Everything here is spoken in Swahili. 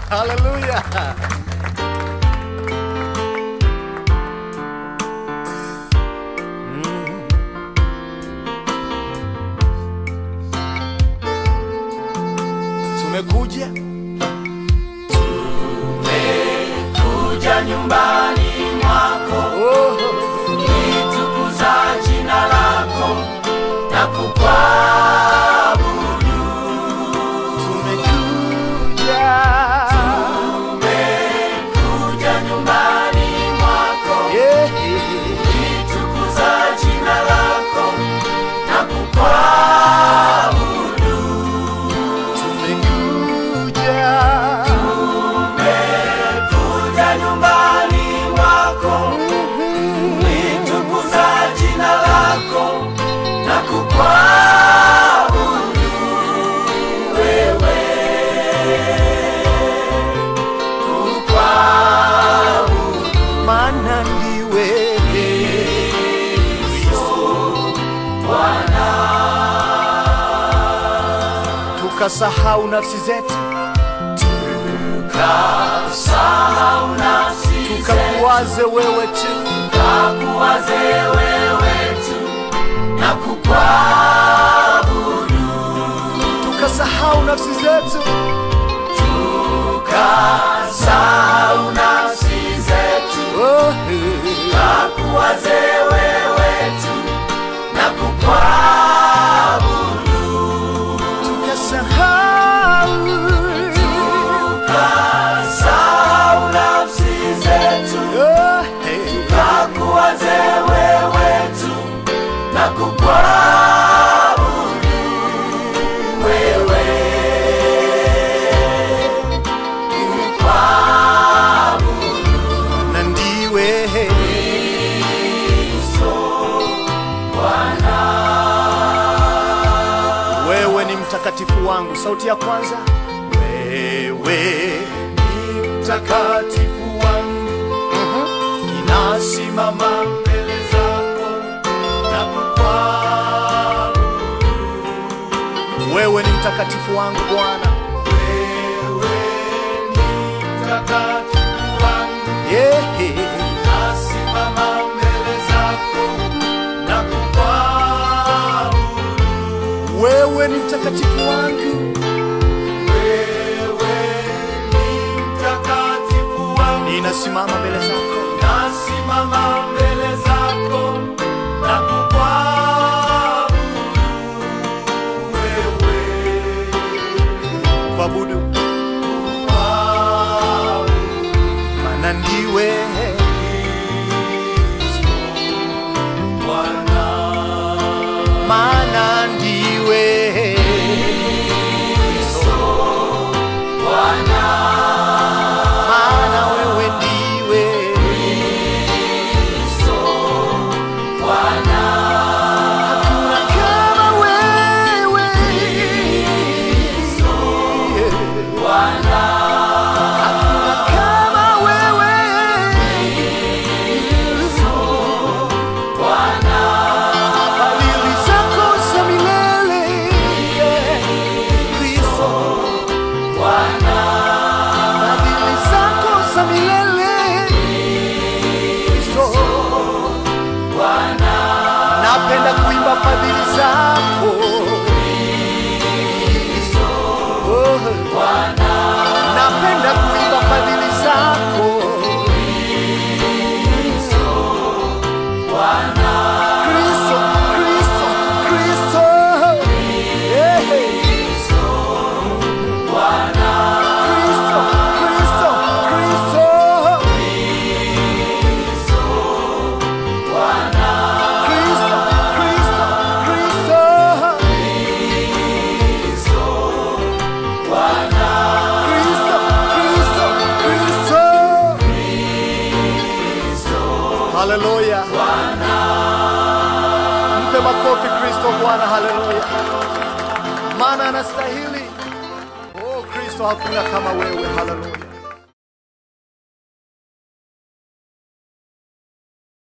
Haleluya. Tumekuja kuja nyumbani mwako oh, litukuza jina lako na kukuabudu tumekuja kuja nyumbani mwako yeah. litukuza jina lako na kukuabudu Tumekuja kuja nyumbani mwako litukuza jina lako na kukuabudu wewe kukuabudu maana ndiwe tukasahau nafsi zetu sahau nafsi tukakuwaze wewe tu kakuwaze wewe tu na kukuabudu tukasahau nafsi zetu tukasahau nafsi zetu oh, kakuwaze wewe tu na kukuabudu tukasahau tukasahau nafsi zetu oh, kakuwaze wewe tu na kukuabudu wewe kukuabudu na ndiwe Bwana wewe ni mtakatifu wangu sauti ya kwanza wewe ni mtakatifu wangu ninasimama mbele zako na kukuabudu wewe ni mtakatifu wangu bwana wewe ni mtakatifu wangu yeah. nasimama mbele zako na kukuabudu wewe ni mtakatifu wangu wewe ni mtakatifu wangu ninasimama mbele zako nasimama mbele zako na kukuabudu wewe kuabudu kukuabudu maana ndiwe Bwana maana ndiwe Bwana maana wewe ndiwe Bwana hakuna kama wewe Bwana hakuna kama wewe Bwana fadhili zako za milele Kristo Bwana fadhili zako za milele Kristo Bwana napenda kuimba fadhili zako Oh, napenda kuimba fadhili zako Kristo, Kristo, Kristo. Yeah. Kristo, Kristo, Kristo. Kristo, Kristo, Kristo. Kristo, Kristo, Kristo. Haleluya. Mpe makofi Kristo Bwana, haleluya. Maana anastahili. Oh Kristo, hakuna kama wewe, haleluya.